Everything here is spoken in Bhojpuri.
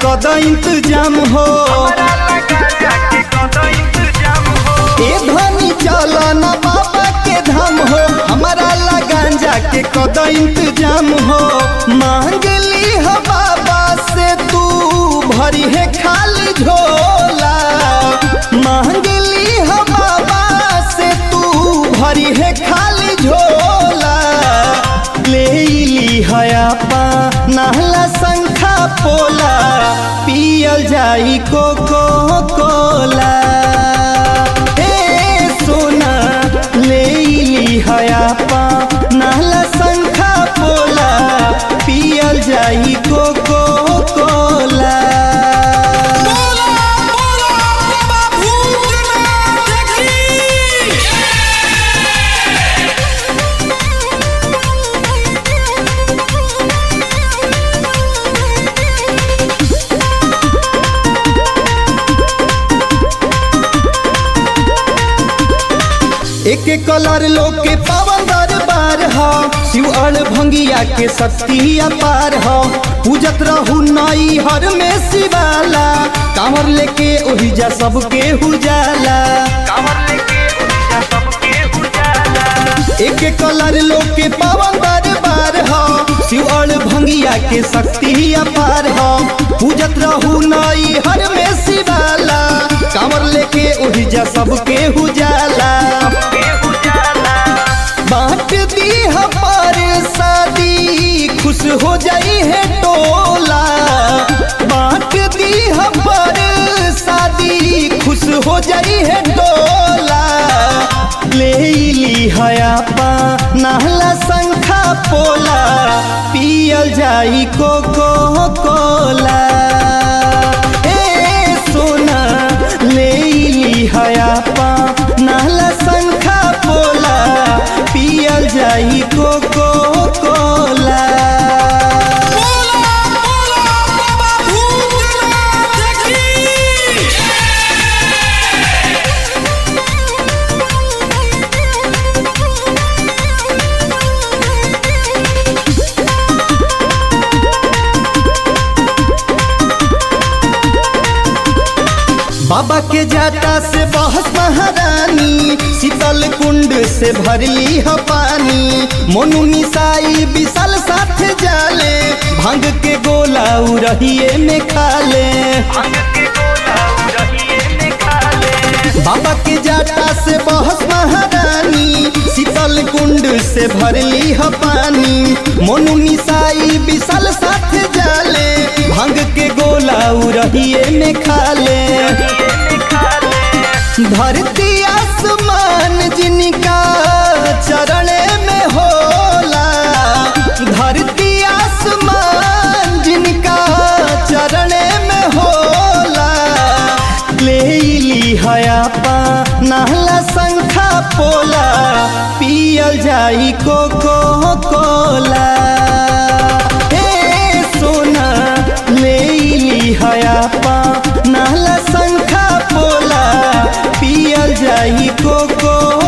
कद इंतजाम हो ए धनी चल न बाबा के धाम हो हमारा ला गांजा के कद इंतजाम हो मांग ली हो बाबा से तू भरी है खाली झोला मांग ली हो बाबा से तू भरी है खाली झोला ले ली हया पा नहला संखा पोला पियल जाई कोको कोला ए सोना ले ली हया पा नहला संखा पोला पियल जाई कोको कोला बोला बोला बाबा भूतनाथ की एक एक कलर लोग के पावन दरबार हो शिव अड़ भंगिया के शक्ति अपार हो पूजत रहू नई हर में शिवाला कांवर लेके ओही जा सबके हुजाला एक एक कलर लोग के पावन दरबार हो शिव अड़ भंगिया के शक्ति अपार हो पूजत रहू नई हर में शिवाला कांवर लेके ओही जा सबके हुजाला बांट दी पर शादी खुश हो जाई है टोला बांट दी पर शादी खुश हो जाई है टोला ले ली हया पा नहला संखा पोला पियल जाई कोको कोला ए सोना ले ली हया पा नहला संखा पोला पियल जाई कोको कोला बोला बोला बाबा भूतनाथ की बाबा के जाटा से बहस महारानी शीतल कुंड से भरली ह पानी मोनू निसाई विशाल साथ जाले भांग के गोला उरहिए में खाले बाबा के जाटा से बहस महारानी शीतल कुंड से भरली ह पानी मोनू निसाई विशाल साथ जाले भांग के गोला उरहिए में खाले धरती आसमान जिनका चरण में होला धरती आसमान जिनका चरण में होला ले ली हया पा नहला संखा पोला पियल जाई कोको कोला ए सोना ले ली हया पा नहला संखा पोला पियल जाई कोको